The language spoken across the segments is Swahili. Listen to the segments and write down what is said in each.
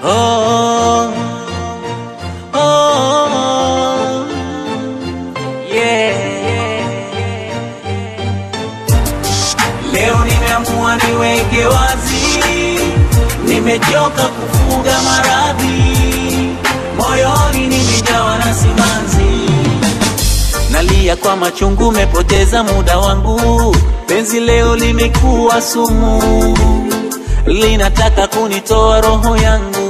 Oh, oh, yeah. Leo nimeamua niweke wazi, nimechoka kufuga maradhi, moyoni nimejawa na simanzi, nalia kwa machungu, mepoteza muda wangu, penzi leo limekuwa sumu, linataka kunitoa roho yangu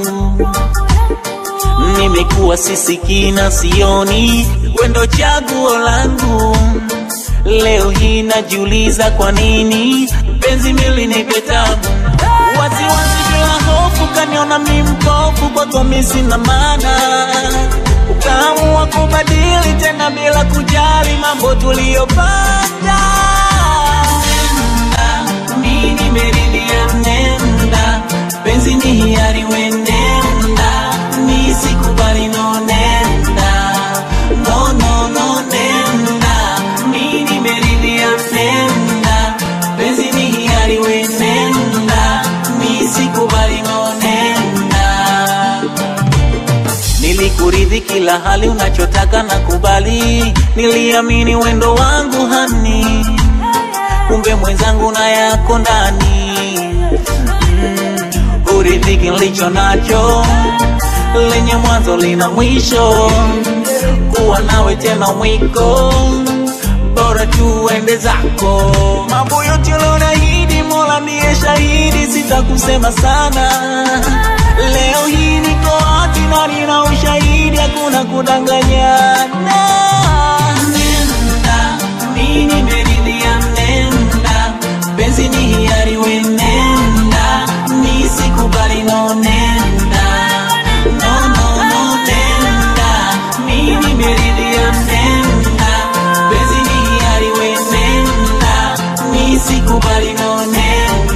nimekuwa sisikii na sioni, wendo chaguo langu. Leo hii najiuliza kwa nini penzi milinipe tabu, wasiwasi bila hofu, kaniona mi mpofu, kwako mi sina maana, ukaamua kubadili tena bila kujali mambo tuliyopata. Nenda, mi nimeridhia, nenda, penzi ni hiari, we nenda, mi sikubali, no nenda, no no no nenda, mi nimeridhia, nenda, penzi ni hiari, we nenda, mi sikubali, no nenda Nilikuridhi kila hali unachotaka na kubali, niliamini wendo wangu hani, kumbe mwenzangu na yako ndani mm, uridhiki nilicho nacho, lenye mwanzo lina mwisho, kuwa nawe tena mwiko, bora tuende zako. Mambo yote ulionaahidi, Mola ndiye shahidi, sitakusema sana. Leo hii niko wapi na nina ushahidi, hakuna kudanganyana. Nenda, mimi nimeridhia, nenda, penzi ni hiari, we nenda, mi sikubali, no nenda, no no no nenda, mimi nimeridhia, nenda, penzi ni hiari, we nenda, mi sikubali, no nenda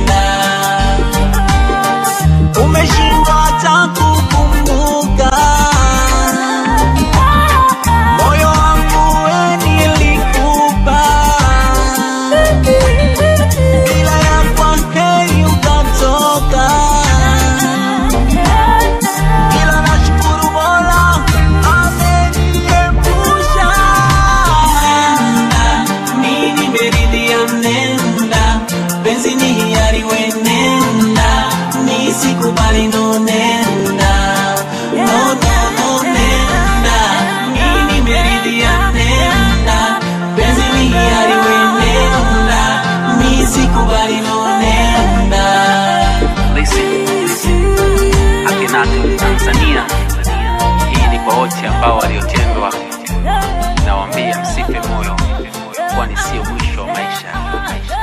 umeshindwa hata kukumbuka moyo wangu we nilikupa, bila ya kwa heri ukatoka, ila nashukuru Mola ameniepusha. Nenda, mimi nimeridhia, nenda, penzi ni hiari, we nenda, mi sikubali, no nenda, no no no nenda, mimi nimeridhia, nenda, penzi ni hiari, we nenda, mi sikubali, no nenda. Listen, listen. Akhenaton Tanzania. Hii ni kwa wote ambao waliotendwa, nawaambia msife moyo, kwani sio mwisho wa maisha.